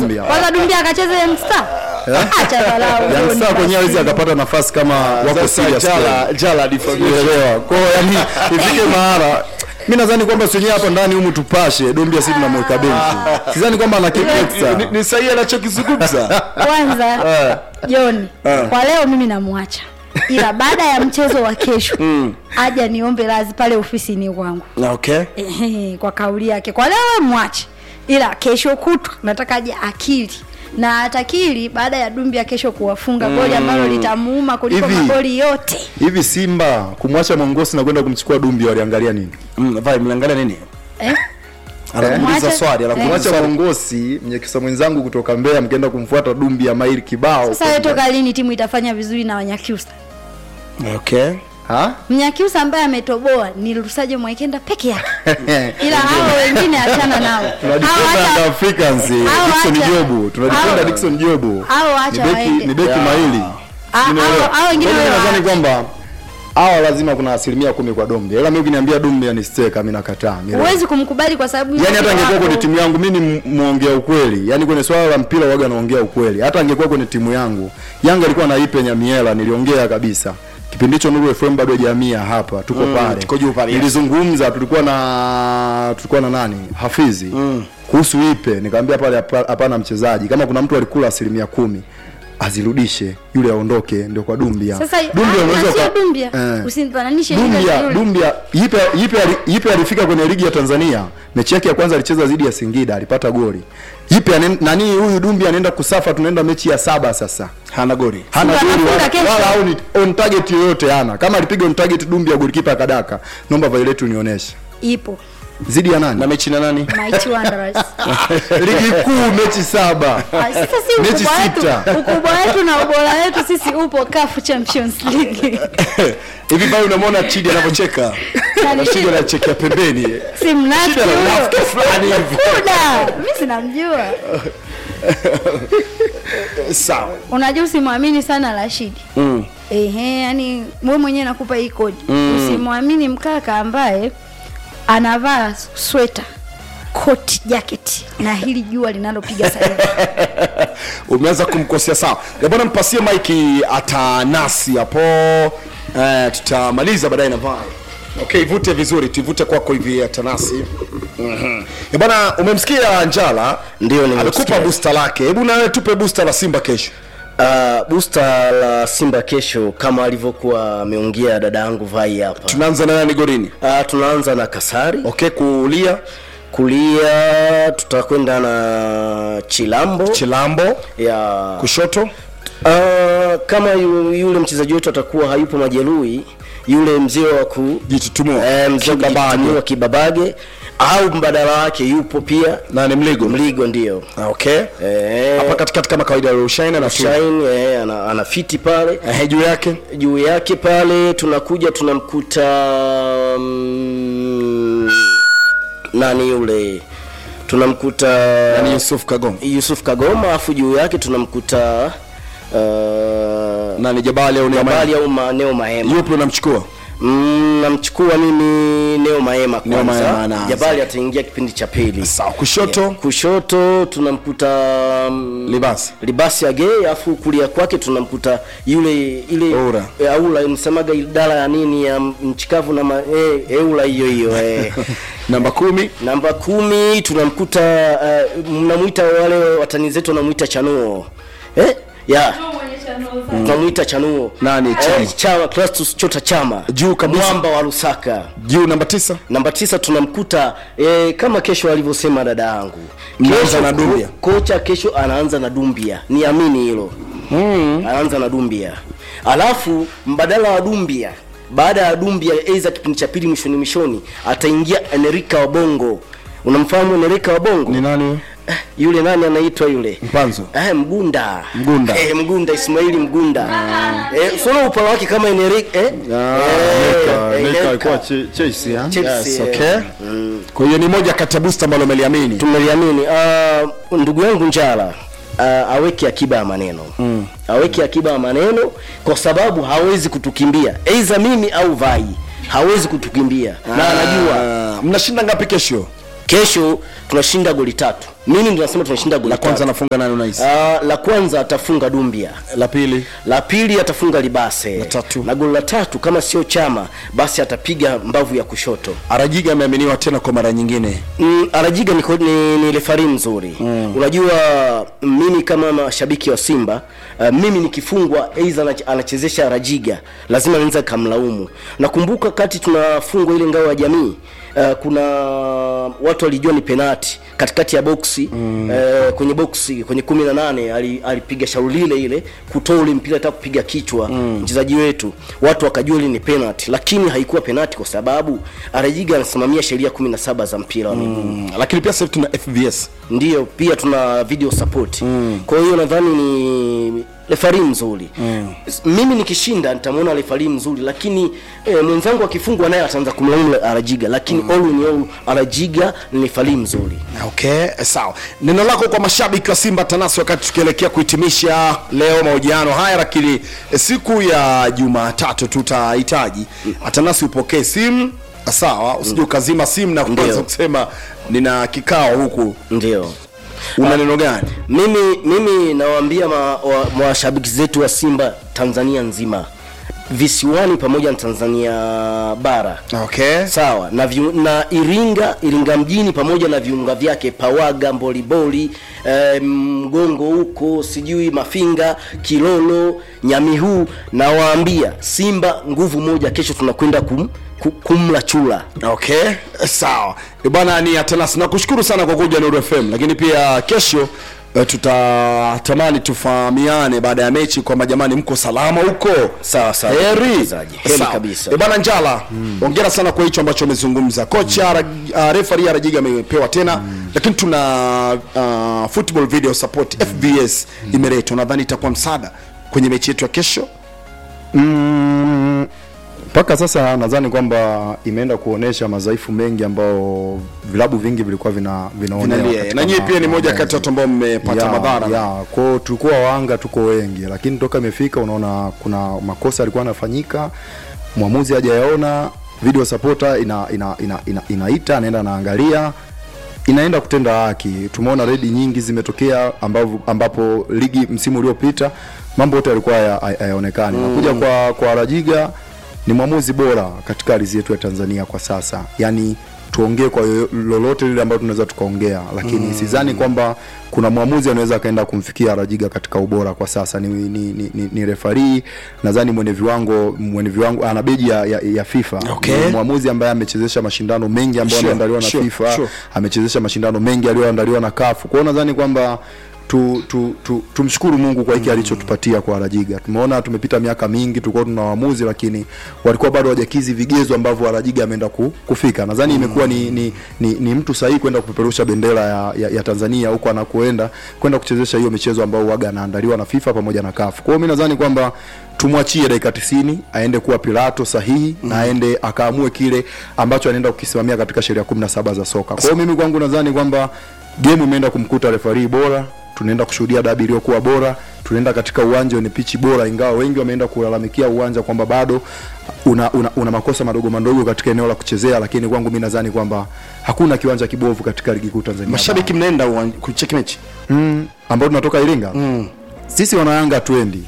Dumbia. kwanza dumbia akacheza young star acha dharau Young John Star kwenyewe hawezi basi. akapata nafasi kama wako Sasa serious Jala Jala defamation. Unaelewa? Kwa hiyo yani ifike mahala mi nadhani kwamba si wenyewe hapa ndani humu tupashe Dumbia sisi tunamweka benchi. Sidhani kwamba ana kitu Ni- extra. Ni sahihi anachokizungumza. kwanza John kwa leo mimi namwacha ila baada ya mchezo wa kesho aja niombe radhi pale ofisini kwangu Okay. Ehe, kwa kauli yake kwa leo we mwache ila kesho kutwa nataka aje akili na atakili baada ya Dumbia kesho kuwafunga goli ambalo litamuuma kuliko Hivi. magoli yote Hivi Simba kumwacha Mongosi na kwenda kumchukua Dumbia waliangalia nini? Mm, vai mliangalia nini? eh? Anakuuliza Mwache- swali, anakuuliza Kumwacha swali. Mongosi mnyekisa mwenzangu kutoka Mbeya mkaenda kumfuata Dumbia maili kibao. Sasa wewe toka lini timu itafanya vizuri na Wanyakyusa? Okay. Ha? Mnyakyusa ambaye ametoboa ni Lusajo Mwaikenda peke yake, ila hao wengine achana nao. Hao Tunajipenda acha- Young Africans, eh, hao Dickson acha- Jobu. Tunajipenda hao- Dickson Jobu. hao Ni acha beki waende. ni beki Yeah. maili. Ah, Unaelewa? hao- hao wengine Kwa hiyo wale nadhani waache. kwamba hawa lazima kuna asilimia kumi kwa Dumbia. Ila mimi ukiniambia Dumbia ni steka mimi nakataa. Mimi- Huwezi kumkubali kwa sababu Yaani hata yuko angekuwa hapo. kwenye timu yangu mimi ni muongea ukweli. Yaani kwenye swala la mpira waga naongea ukweli. Hata angekuwa kwenye timu yangu, Yanga alikuwa naipe Nyamiela, niliongea kabisa. Kipindi hicho Nuru FM bado hajamia hapa, tuko pale. tuko juu pale, yes. Nilizungumza tulikuwa na tulikuwa na nani? Hafizi. Kuhusu ipe, nikamwambia pale hapa- hapana mchezaji. Kama kuna mtu alikula asilimia kumi azirudishe yule aondoke ndio kwa Dumbia. Sasa Dumbia ah, unaweza na sio uka- Dumbia. Eh. Usinifananishe yule na Dumbia, yule. Dumbia yipe yipe ali- yipe alifika kwenye ligi ya Tanzania. Mechi yake ya kwanza alicheza dhidi ya Singida, alipata goli. Yipe anen- nani huyu Dumbia anaenda kusafa, tunaenda mechi ya saba sasa. Hana goli. Hana Simba goli anafunga wala, kesho. wala au ni on target yoyote hana. Kama alipiga on target Dumbia golikipa akadaka. Naomba Violet unionyeshe. Ipo. Zidi ya nani? Na mechi na nani? Mighty Wanderers. ligi kuu mechi saba. Ah, Sasa si Mechi ukubwa sita. wetu, ukubwa wetu na ubora wetu sisi upo CAF Champions League. Hivi pale unamwona Chidi anavyocheka. Na Chidi anachekea pembeni. Si mnafiki Shida na huyo. unafiki fulani hivi. Kuda, mimi sinamjua. Sawa. Unajua usimwamini sana Rashidi. Mm. Ehe, yani wewe mwenyewe nakupa hii kodi. Usimwamini mkaka ambaye anavaa sweta, koti, jacket na hili jua linalopiga sasa hivi. Umeanza kumkosea sawa. Ya bwana mpasie Mike atanasi hapo. Eh, tutamaliza baadaye na vai. Okay, ivute vizuri, tuivute kwako hivi atanasi. Mhm. Ya bwana umemsikia Njala? Ndio, nimemsikia. Amekupa booster lake. Hebu na wewe tupe booster la Simba kesho. Uh, booster la Simba kesho kama alivyokuwa ameongea dada yangu Vai hapa. Tunaanza na nani golini? Uh, tunaanza na Kasari, Okay, kulia kulia tutakwenda na Chilambo Chilambo, ya kushoto uh, kama yu, yule mchezaji wetu atakuwa hayupo majeruhi, yule mzee wa ku jitutumua. eh, mzee wa Kibabage. kujitumua Kibabage au mbadala wake yupo pia Na ni Mligo. Mligo ndio Ah, Okay. eh, Hapa katikati kama kawaida Rushaina na Shine. Shine eh, ana, ana fiti pale Eh, juu yake juu yake pale tunakuja tunamkuta mm, nani yule tunamkuta ni Yusuf Kagoma. Yusuf Kagoma afu juu yake tunamkuta uh, Nani Jabali au Neema? Jabali au Ma- Neo Mahema Yupi unamchukua? mm, namchukua mimi Neo Mahema Neo Mahema kwanza anaanza. Jabali ataingia kipindi cha pili Sawa, kushoto kushoto tunamkuta mm, Libasi. libasi age afu kulia kwake tunamkuta yule ile Oura. e, aula msemaga idara ya nini ya mchikavu na ma, e, eula hiyo hiyo e. Namba kumi namba kumi tunamkuta uh, mnamwita wale watani zetu wanamwita chanuo eh? ya tunamwita chanuo Nani, Chama? eh, chama Clastus chota chama Juu kabisa. mwamba wa Lusaka juu namba tisa namba tisa tunamkuta e, kama kesho alivyosema dada yangu Mnaanza Kesho na Dumbia. ko- kocha kesho anaanza na dumbia niamini hilo mm. anaanza na dumbia alafu mbadala wa dumbia baada ya dumbia aidha kipindi cha pili mwishoni mwishoni ataingia enerika wa bongo unamfahamu enerika wa bongo ni nani? Eh, yule nani anaitwa yule Mpanzo. eh, mgunda Mgunda. eh, mgunda ismaili mgunda eh, sona upala wake kama enerika eh? Ah, eh, Neka Enerika. alikuwa Che- Chelsea, ha? Chelsea, Yes, eh. okay. Kwa hiyo ni moja kati ya booster ambalo umeliamini. tumeliamini uh, ndugu yangu njala uh, aweke akiba ya maneno mm. aweke akiba ya maneno kwa sababu hawezi kutukimbia aidha mimi au vai hawezi kutukimbia na anajua Ah, mnashinda ngapi kesho? kesho tunashinda goli tatu mimi ndo nasema tunashinda goli la kwanza tatu. anafunga nani unahisi Ah, la kwanza atafunga dumbia la pili la pili atafunga libase La tatu. na goli la tatu kama sio chama basi atapiga mbavu ya kushoto arajiga ameaminiwa tena kwa mara nyingine Mm, Arajiga ni, ni, ni refari mzuri mm. Unajua mimi kama mashabiki wa Simba uh, mimi nikifungwa aidha anach- anachezesha Arajiga lazima naweza kamlaumu. Nakumbuka kati tunafungwa ile ngao ya jamii uh, kuna watu walijua ni penati katikati ya boksi mm. uh, kwenye boksi kwenye kumi na nane ali- alipiga shauri lile ile kutoa ule mpira hata kupiga kichwa mchezaji wetu, watu wakajua ile ni penati, lakini haikuwa penati kwa sababu Arajiga anasimamia sheria 17 za mpira wa miguu mm. lakini pia sasa hivi tuna fbs ndio pia tuna video support mm. kwa hiyo nadhani ni refari mzuri mm. mimi nikishinda nitamwona refari mzuri lakini eh, mwenzangu akifungwa naye ataanza kumlaumu arajiga lakini mm. all in all arajiga ni refari mzuri okay sawa neno lako kwa mashabiki wa simba tanasi wakati tukielekea kuhitimisha leo mahojiano haya lakini eh, siku ya jumatatu tutahitaji atanasi upokee simu sawa usije ukazima simu na kuanza Ndio. kusema nina kikao huku ndio una neno gani mimi mimi nawaambia ma- wa- mashabiki zetu wa simba tanzania nzima visiwani pamoja na tanzania bara okay sawa na, viu, na iringa iringa mjini pamoja na viunga vyake pawaga mboliboli eh, mgongo huko sijui mafinga kilolo nyamihuu nawaambia simba nguvu moja kesho tunakwenda kum, ku- kumla chula okay sawa Eh, bwana ni atanas nakushukuru sana kwa kuja nuru fm lakini pia kesho eh, tutatamani tufahamiane baada ya mechi kwamba jamani mko salama huko Sawa, sawa. heri Mchezaji. Heri Sawa. kabisa. Eh, bwana njala ongera sana kwa hicho ambacho amezungumza kocha mm. uh, refari arajiga amepewa tena lakini tuna uh, football video support fbs imeletwa nadhani itakuwa msaada kwenye mechi yetu ya kesho Mm, mpaka sasa nadhani kwamba imeenda kuonesha madhaifu mengi ambao vilabu vingi vilikuwa vina vinaonea Vinalia. katika na nyie ma- pia ni moja maamuzi. kati ya watu ambao mmepata Ya, madhara ya kwao tulikuwa wanga tuko wengi lakini toka imefika unaona kuna makosa yalikuwa yanafanyika mwamuzi hajayaona video supporter ina, ina, ina, ina, inaita anaenda anaangalia inaenda kutenda haki tumeona redi nyingi zimetokea ambapo, ambapo ligi msimu uliopita mambo yote yalikuwa haya- haya- hayaonekani mm. nakuja kwa kwa rajiga ni mwamuzi bora katika ardhi yetu ya tanzania kwa sasa yaani tuongee kwa yoyo- lolote lile ambalo tunaweza tukaongea lakini mm. sidhani kwamba kuna mwamuzi anaweza akaenda kumfikia rajiga katika ubora kwa sasa ni, ni, ni, ni, ni refarii nadhani mwenye viwango mwenye viwango ana beji ya, ya, ya fifa Okay. Ni mwamuzi ambaye amechezesha mashindano mengi ambayo Sure, ameandaliwa na sure, fifa sure. amechezesha mashindano mengi aliyoandaliwa na kafu kwao nadhani kwamba tu, tu, tu, tumshukuru mungu kwa hiki mm. alichotupatia kwa arajiga tumeona tumepita miaka mingi tulikuwa tuna waamuzi lakini walikuwa bado hawajakizi vigezo ambavyo arajiga ameenda ku, kufika nadhani mm. imekuwa ni, ni, ni, ni mtu sahihi kwenda kupeperusha bendera ya, ya, ya tanzania huko anakoenda kwenda kuchezesha hiyo michezo ambayo waga anaandaliwa na fifa pamoja na kafu kwao mi nadhani kwamba tumwachie dakika tisini aende kuwa pilato sahihi mm. na aende akaamue kile ambacho anaenda kukisimamia katika sheria kumi na saba za soka kwa hiyo mimi kwangu nadhani kwamba game imeenda kumkuta refarii bora tunaenda kushuhudia dabi iliyokuwa bora tunaenda katika uwanja wenye pichi bora ingawa wengi wameenda kulalamikia uwanja kwamba bado una, una, una makosa madogo madogo katika eneo la kuchezea lakini kwangu mi nadhani kwamba hakuna kiwanja kibovu katika ligi kuu tanzania mashabiki mnaenda uwan- kucheki mechi mm, ambao tunatoka iringa mm. sisi wanayanga hatuendi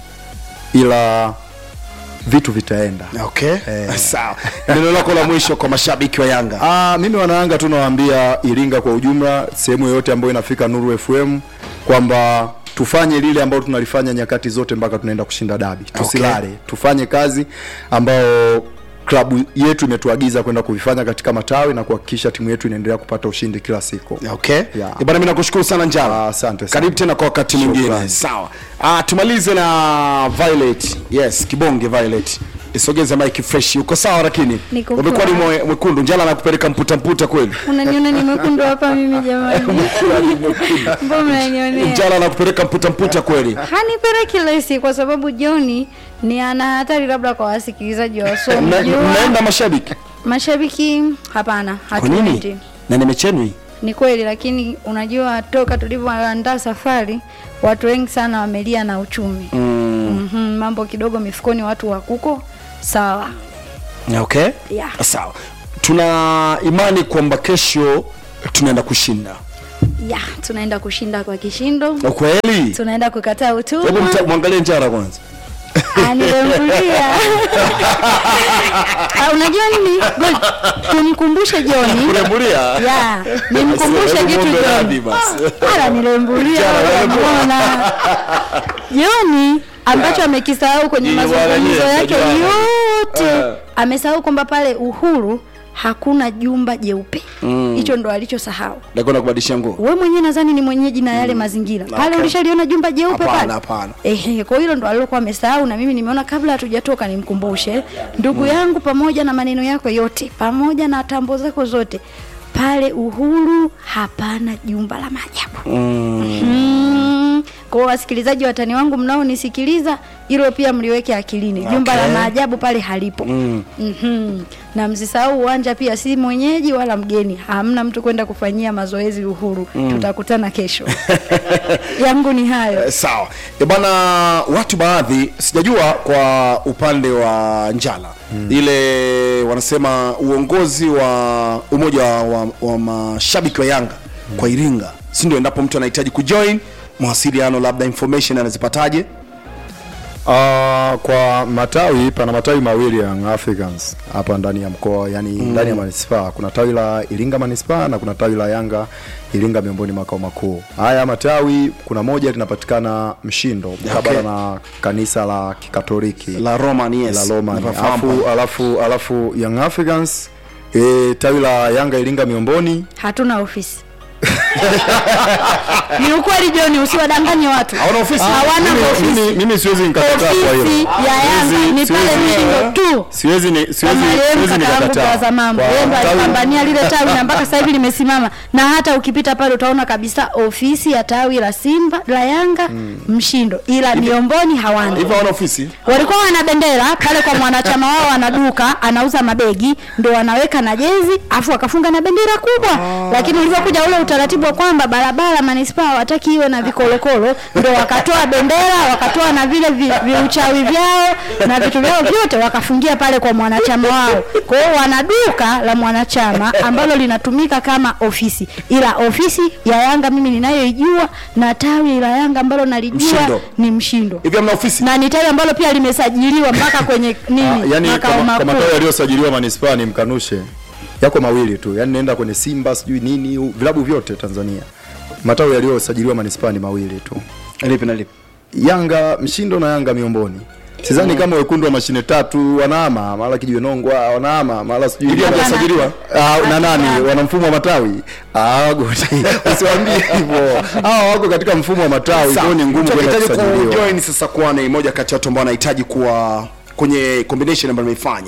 ila vitu vitaenda okay Eh. sawa neno lako la mwisho kwa mashabiki wa yanga Ah, mimi wanayanga tu nawaambia Iringa kwa ujumla, sehemu yoyote ambayo inafika Nuru FM kwamba tufanye lile ambalo tunalifanya nyakati zote mpaka tunaenda kushinda dabi. Tusilale, tufanye kazi ambayo klabu yetu imetuagiza kwenda kuvifanya katika matawi na kuhakikisha timu yetu inaendelea kupata ushindi kila siku. okay Yeah. Eh, bana mimi nakushukuru sana njala Ah, asante sana. karibu tena kwa wakati mwingine Shukrani. sawa ah, tumalize na violet yes kibonge violet isogeze mike fresh uko sawa lakini Niko umekuwa ni poa. mwe- mwekundu njala nakupeleka mputa mputa kweli unaniona ni mwekundu hapa mimi jamani mbona mnanionea njala nakupeleka mputa mputa kweli hanipeleki lesi kwa sababu joni ni ana hatari labda kwa wasikilizaji wa Mna- somo mnaenda mashabiki mashabiki hapana kwa nini hatuendi na ni mechi yenu hii ni kweli lakini unajua toka tulivyoandaa safari watu wengi sana wamelia na uchumi mm. mm-hmm, mambo kidogo mifukoni watu wakuko sawa okay Yeah. sawa tuna imani kwamba kesho tunaenda kushinda ya tunaenda kushinda kwa kishindo kweli tunaenda kukataa hebu utumwa mta- mwangalie njara kwanza anilembulia Ah, unajua nini Ngoja, tumkumbushe joni kulembulia ya nimkumbushe Hebu kitu muombe radhi joni basi. ala nilembulia unamuona joni ambacho amekisahau kwenye Ni mazungumzo bwana yake nyie, yote Eh. amesahau kwamba pale uhuru hakuna jumba jeupe hicho ndo alichosahau nakwenda kubadilisha nguo we mwenyewe nadhani ni mwenyeji na yale mazingira pale Okay. ulishaliona jumba jeupe Hapana, pale hapana. ehe kwa hilo ndo alilokuwa amesahau na mimi nimeona kabla hatujatoka nimkumbushe ndugu yangu pamoja na maneno yako yote pamoja na tambo zako zote pale uhuru hapana jumba la maajabu mm. kwa wasikilizaji watani wangu mnaonisikiliza hilo pia mliweke akilini jumba la Okay. maajabu pale halipo mm. mm-hmm. na msisahau uwanja pia si mwenyeji wala mgeni hamna mtu kwenda kufanyia mazoezi uhuru mm. tutakutana kesho yangu ni hayo Eh, sawa e bwana watu baadhi sijajua kwa upande wa njala hmm. ile wanasema uongozi wa umoja wa, wa, wa mashabiki wa yanga hmm. kwa iringa si ndio endapo mtu anahitaji kujoin mawasiliano labda information anazipataje Uh, kwa matawi pana matawi mawili ya Young Africans hapa ndani ya mkoa yani mm. ndani ya manispaa kuna tawi la Iringa manispaa na kuna tawi la Yanga Iringa miongoni makao makuu. Haya matawi kuna moja linapatikana Mshindo mkabala Okay. na kanisa la Kikatoliki la roman yes la Roma. Nafahamu. Alafu, alafu, alafu Young Africans e, tawi la Yanga Iringa Miomboni hatuna ofisi ni ukweli joni usiwadanganye watu Hawana ofisi? hawana Mimi- ofisi mimi- mimi siwezi nikakataa kwa ofisi hilo. ya yanga Siwezi- ni pale siwezi- mshindo tu siwezi ni- siwezi kama yeye siwezi mkaka wangu nikakataa. kwa zamambo Kwa yeye ndo tawi- alipambania lile tawi na mpaka sasa hivi limesimama na hata ukipita pale utaona kabisa ofisi ya tawi la simba la yanga mshindo ila miomboni hawana hivyo hawana ofisi walikuwa wana bendera pale kwa mwanachama wao ana duka anauza mabegi ndo wanaweka na jezi afu wakafunga na bendera kubwa lakini ulivyokuja ule utaratibu wa kwamba barabara manispaa hawataki iwe na vikolokolo ndo wakatoa bendera wakatoa na vile vi- viuchawi vyao na vitu vyao vyote wakafungia pale kwa mwanachama wao kwa hiyo wana duka la mwanachama ambalo linatumika kama ofisi ila ofisi ya yanga mimi ninayoijua na tawi la yanga ambalo nalijua Mshindo. ni mshindo hivyo hamna ofisi na ni tawi ambalo pia limesajiliwa mpaka kwenye Ah, nini yani makao kwa, kwa matawi makuu yaliyosajiliwa manispaa ni mkanushe yako mawili tu yani naenda kwenye simba sijui nini u- vilabu vyote tanzania matawi yaliyosajiliwa manispaa ni mawili tu lipi na lipi yanga mshindo na yanga miomboni sidhani kama wekundu wa mashine tatu wanaama mara kijiwe nongwa wanaama mara sijui Ili hawajasajiliwa? Ah, na nani wana mfumo wa matawi Ah, goti. usiwaambie hivyo hawa wako katika mfumo wa matawi kwa hiyo ni ngumu Mtu kwenda akihitaji kusajiliwa kujoin sasa kuwa ni moja kati ya watu ambao wanahitaji kuwa kwenye combination ambayo nimeifanya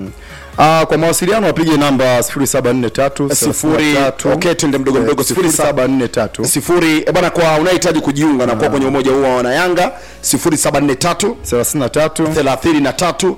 Ah, kwa mawasiliano wapige namba 0743 sifuri okay twende mdogo mdogo sifuri saba 0743 sifuri eh, bana kwa unahitaji kujiunga na kuwa kwenye umoja huo wa wanayanga sifuri saba nne tatu 33 thelathini na tatu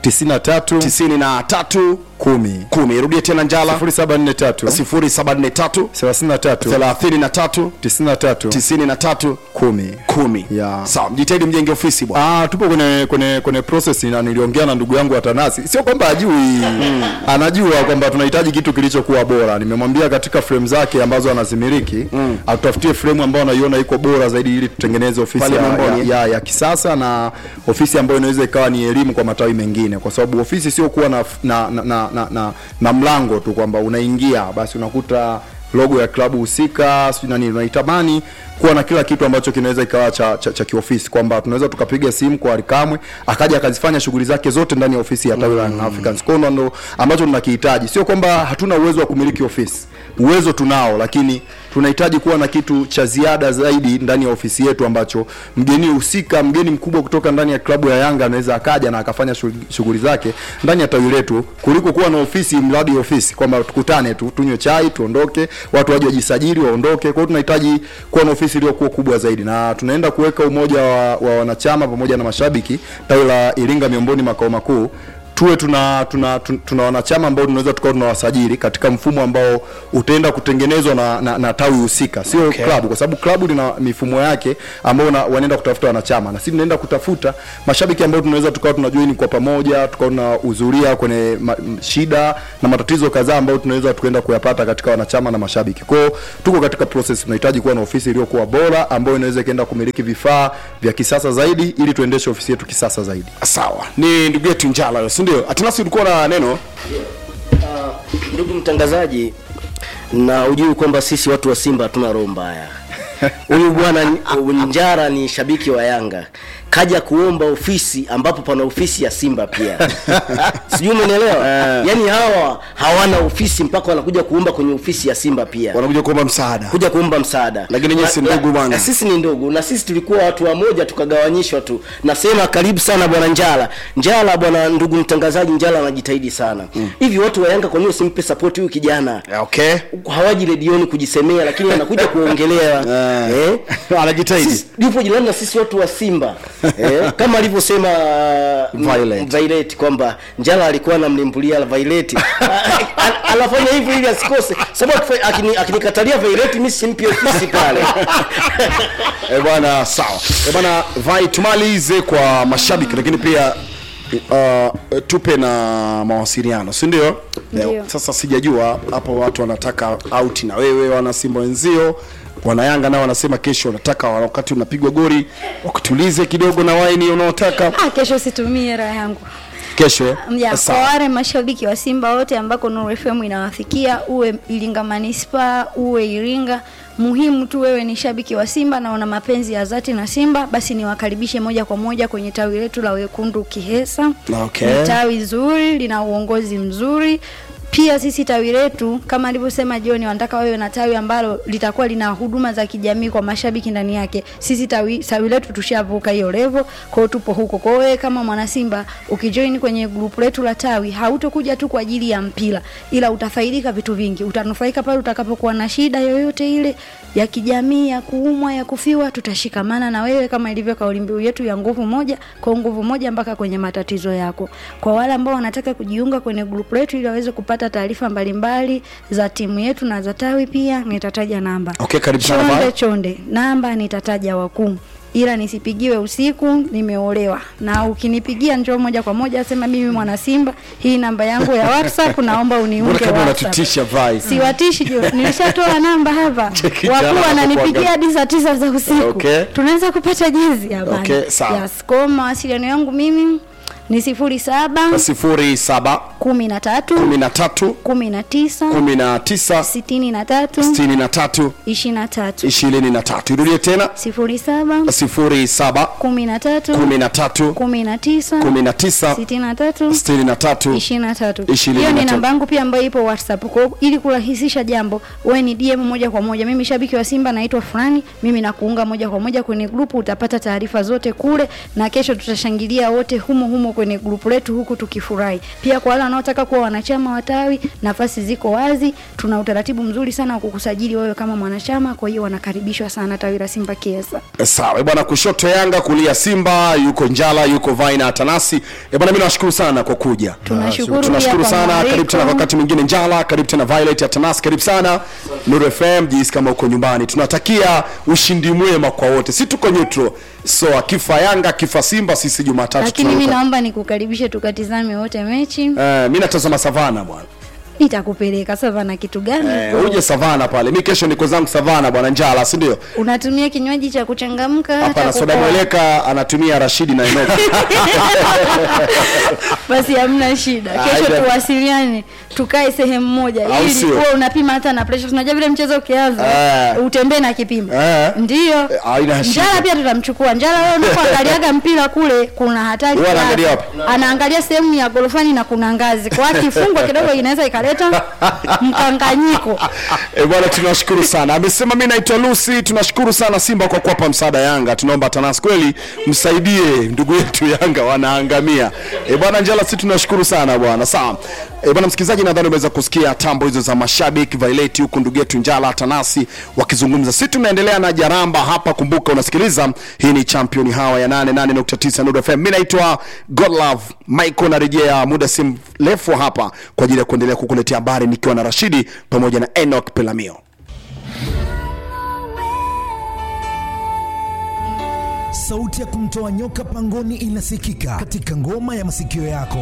93 tisini na tatu 10 kumi irudie tena njala 0743 sifuri saba nne tatu 33 thelathini na tatu 93 tisini na tatu 10 kumi Ya. sawa mjitahidi mjenge ofisi bwana Ah, tupo kwenye kwenye kwenye process na niliongea na ndugu yangu Atanasi. Sio kwamba ajui. Anajua kwamba tunahitaji kitu kilichokuwa bora. Nimemwambia katika frame zake ambazo anazimiliki, atutafutie frame ambayo anaiona iko bora zaidi ili tutengeneze ofisi Pale ya, Mamboni, ya, ya, ya kisasa na ofisi ambayo inaweza ikawa ni elimu kwa matawi mengine kwa sababu ofisi sio kuwa na na, na, na, na, na, na mlango tu kwamba unaingia basi unakuta logo ya klabu husika sijui na nini unaitamani kuwa na kila kitu ambacho kinaweza ikawa cha, cha, cha kiofisi kwamba tunaweza tukapiga simu kwa Alikamwe akaja akazifanya shughuli zake zote ndani ya ofisi ya tawi la Young Africans. Kwa hiyo ndo ambacho tunakihitaji, sio kwamba hatuna uwezo wa kumiliki ofisi, uwezo tunao, lakini tunahitaji kuwa na kitu cha ziada zaidi ndani ya ofisi yetu ambacho mgeni husika, mgeni mkubwa kutoka ndani ya klabu ya Yanga anaweza akaja na akafanya shughuli- shughuli zake ndani ya tawi letu kuliko kuwa na ofisi mradi ofisi kwamba tukutane tu tunywe chai tuondoke, watu waje wajisajili waondoke. Kwa hiyo tunahitaji kuwa na ofisi iliyokuwa kubwa zaidi, na tunaenda kuweka umoja wa, wa wanachama pamoja na mashabiki tawi la Iringa Miomboni makao makuu tuwe tuna tuna, tuna, tuna wanachama ambao tunaweza tukawa tunawasajili katika mfumo ambao utaenda kutengenezwa na, na, na tawi husika sio Okay. klabu kwa sababu klabu lina mifumo yake ambao na- wanaenda kutafuta wanachama na sisi tunaenda kutafuta mashabiki ambao tunaweza tukawa tunajoini kwa pamoja tukawa tunahudhuria kwenye ma, m- shida na matatizo kadhaa ambayo tunaweza tukaenda kuyapata katika wanachama na mashabiki kwao tuko katika process tunahitaji kuwa na ofisi iliyokuwa bora ambayo inaweza ikaenda kumiliki vifaa vya kisasa zaidi ili tuendeshe ofisi yetu kisasa zaidi sawa ni ndugu yetu njala huyo, si ndio atanasi ulikuwa na neno ndugu mtangazaji na ujui kwamba sisi watu wa simba hatuna roho mbaya huyu bwana ni- njara ni shabiki wa yanga kaja kuomba ofisi ambapo pana ofisi ya simba pia sijui umenielewa yaani hawa hawana ofisi mpaka wanakuja kuomba kwenye ofisi ya simba pia wanakuja kuomba msaada kuja kuomba msaada Lakini nyinyi si Na- ndugu na- bwana. na sisi ni ndugu na sisi tulikuwa watu wamoja tukagawanyishwa tu nasema karibu sana bwana njala njala bwana ndugu mtangazaji njala anajitahidi sana hivi watu wa yanga kwa nini usimpe support huyu kijana okay hawaji redioni kujisemea lakini anakuja kuongelewa eh? anajitahidi Sisi- yupo jirani na sisi watu wa simba eh? kama alivyosema uh, Violet. Violet kwamba njala alikuwa anamlimbulia Violet An- anafanya hivyo ili asikose sababu akifa- akini- akinikatalia Violet mimi simpi ofisi pale Eh bwana sawa Eh bwana vai tumalize kwa mashabiki lakini pia uh, tupe na mawasiliano si ndio Ndio. Eh, sasa sijajua hapo watu wanataka out na wewe wana simba wenzio wanayanga nao wanasema kesho wanataka wakati unapigwa gori wakutulize kidogo na waini unaotaka Ah, kesho situmie raha yangu kesho eh? ya kwa Sawa. wale mashabiki wa Simba wote ambako Nuru FM inawafikia, uwe Iringa Manispaa, uwe Iringa, muhimu tu wewe ni shabiki wa Simba na una mapenzi ya dhati na Simba, basi niwakaribishe moja kwa moja kwenye tawi letu la Wekundu Kihesa. Okay. Ni tawi zuri, lina uongozi mzuri. Pia sisi tawi letu kama alivyosema John, wanataka wawe na tawi ambalo litakuwa lina huduma za kijamii kwa mashabiki ndani yake. Sisi tawi, tawi letu tushavuka hiyo level, kwa hiyo tupo huko. Kwa hiyo wewe kama mwana Simba ukijoin kwenye grupu letu la tawi, hautokuja tu kwa ajili ya mpira, ila utafaidika vitu vingi. Utanufaika pale utakapokuwa na shida yoyote ile ya kijamii, ya kuumwa, ya kufiwa, tutashikamana na wewe kama ilivyo kauli mbiu yetu ya nguvu moja kwa nguvu moja mpaka kwenye matatizo yako. Kwa wale ambao wanataka kujiunga kwenye grupu letu ili waweze kupata taarifa mbalimbali za timu yetu na za tawi, pia nitataja namba. Okay, karibu sana, Chonde Val. chonde, namba nitataja wakuu ila nisipigiwe usiku, nimeolewa. Na ukinipigia njoo moja kwa moja, sema mimi mwana Simba, hii namba yangu ya WhatsApp, naomba mbona uniunge kama WhatsApp. unatutisha vai Siwatishi jo, nilishatoa namba hapa. Cheki jana Wakuu wananipigia hapo hadi saa tisa za usiku. Okay. Tunaweza kupata jezi hapa. Okay, sawa. Yes, kwa mawasiliano yangu mimi ni sifuri saba sifuri saba kumi na tatu kumi na tatu kumi na tisa kumi na tisa sitini na tatu sitini na tatu ishirini na tatu ishirini na tatu irudie tena sifuri saba sifuri saba kumi na tatu kumi na tatu kumi na tisa kumi na tisa sitini na tatu sitini na tatu ishirini na tatu Ishirini hiyo na ni tatu. namba yangu pia ambayo ipo whatsapp kwa hiyo ili kurahisisha jambo wewe ni dm moja kwa moja mimi shabiki wa simba naitwa fulani mimi nakuunga moja kwa moja kwenye grupu utapata taarifa zote kule na kesho tutashangilia wote humo humo kwenye grupu letu huku tukifurahi pia kwa wale wanaotaka kuwa wanachama wa tawi nafasi ziko wazi tuna utaratibu mzuri sana wa kukusajili wewe kama mwanachama kwa hiyo wanakaribishwa sana tawi la simba kiesa sawa bwana kushoto yanga kulia simba yuko njala yuko vaina atanasi e bwana mi nawashukuru sana kwa kuja Tunashukuru tunashukuru pia kwa sana mwaliko. karibu tena kwa wakati mwingine njala karibu tena violet atanasi karibu sana nuru fm jisi kama uko nyumbani tunatakia ushindi mwema kwa wote si tuko neutral so akifa yanga akifa simba sisi jumatatu lakini mimi tunaruka. naomba nikukaribishe tukatizame wote mechi Eh, mi natazama savana bwana nitakupeleka sasa na kitu gani Eh, huko? uje savana pale mi kesho niko zangu savana bwana njala si ndio unatumia kinywaji cha kuchangamka hapana cha soda kupoa? mweleka anatumia rashidi na enoki basi hamna shida Ah, kesho ila- tuwasiliane tukae sehemu moja Au ili sio? uwe unapima hata na pressure unajua vile mchezo ukianza Eh. utembee na kipimo Eh. ndio Eh, haina shida. njala pia tutamchukua njala wewe unapoangaliaga mpira kule kuna hatari Wewe kiasi. anaangalia wapi? anaangalia sehemu ya gorofani na kuna ngazi kwa akifungwa kidogo inaweza ikaleta wanaleta mkanganyiko E bwana, tunashukuru sana. Amesema mi naitwa Lucy. Tunashukuru sana Simba kwa kuwapa msaada Yanga. Tunaomba TANAS kweli msaidie ndugu yetu Yanga, wanaangamia. E bwana Njala, si tunashukuru sana bwana. Sawa. E bwana msikilizaji, nadhani umeweza kusikia tambo hizo za mashabiki Violet, huku ndugu yetu Njala Tanasi wakizungumza. Si tunaendelea na jaramba hapa. Kumbuka unasikiliza, hii ni champion hawa ya 88.9 Nuru FM. Mimi naitwa Godlove Michael, narejea muda si mrefu hapa kwa ajili ya kuendelea kukuletea habari nikiwa na Rashidi pamoja na Enoch Pelamio. Sauti ya kumtoa nyoka pangoni inasikika katika ngoma ya masikio yako.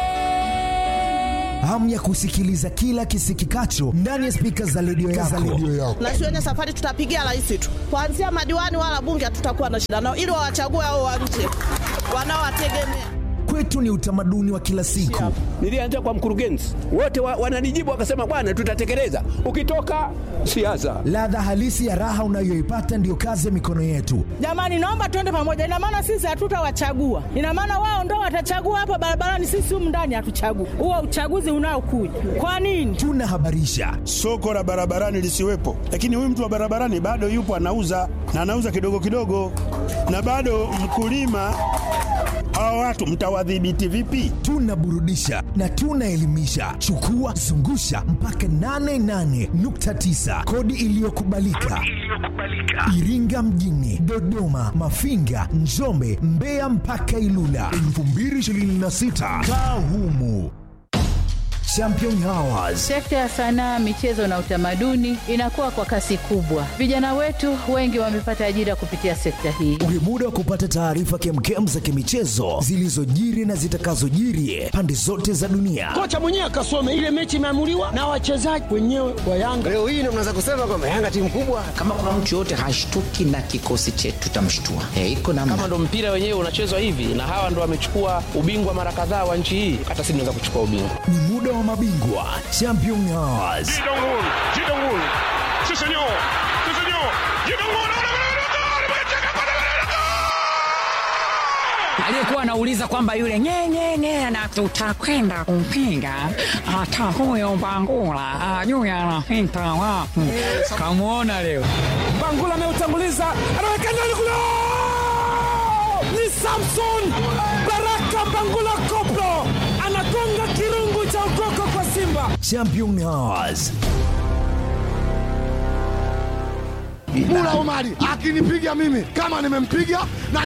Hamu ya kusikiliza kila kisikikacho ndani ya spika za redio yako. na sione safari tutapigia rais tu kuanzia madiwani wala bunge hatutakuwa na shida nao ili wawachague hao wa nje wanaowategemea Kwetu ni utamaduni wa kila siku. Nilianza kwa mkurugenzi, wote wa, wananijibu wakasema, bwana, tutatekeleza. Ukitoka siasa, Ladha halisi ya raha unayoipata ndiyo kazi ya mikono yetu. jamani naomba tuende pamoja ina maana sisi hatutawachagua ina maana wao ndo watachagua hapa barabarani sisi humu ndani hatuchagui huo uchaguzi unaokuja kwa nini Tunahabarisha, soko la barabarani lisiwepo, lakini huyu mtu wa barabarani bado yupo anauza na anauza kidogo kidogo, na bado mkulima. Hawa watu mtawadhibiti vipi? tunaburudisha na tunaelimisha. Chukua zungusha mpaka 88.9 kodi iliyokubalika Iringa mjini, Dodoma, Mafinga, Njombe, Mbeya mpaka Ilula 2026 kaa humu. Champion Hours Sekta ya sanaa, michezo na utamaduni inakuwa kwa kasi kubwa. Vijana wetu wengi wamepata ajira kupitia sekta hii. Ule muda wa kupata taarifa kemkem za kimichezo zilizojiri na zitakazojiri pande zote za dunia. kocha mwenyewe akasome ile mechi imeamuliwa na wachezaji wenyewe wa Yanga. Leo hii ndio mnaweza kusema kwamba Yanga timu kubwa. kama kuna mtu yoyote hashtuki na kikosi chetu tutamshtua. E, iko namna. kama ndo mpira wenyewe unachezwa hivi na hawa ndo wamechukua ubingwa mara kadhaa wa nchi hii hata sisi tunaweza kuchukua ubingwa Ni muda wa mabingwa Champion Hours. aliyekuwa anauliza kwamba yule nyenyenye na tutakwenda kumpinga hata huyo Bangula ajui anapita wapi. Kamwona leo Bangula ameutanguliza, anaweka ndani kule, ni Samson Baraka Bangula Koplo anagonga kirungu cha ukoko kwa Simba. Champion Hours. Mula Omari akinipiga mimi kama nimempiga na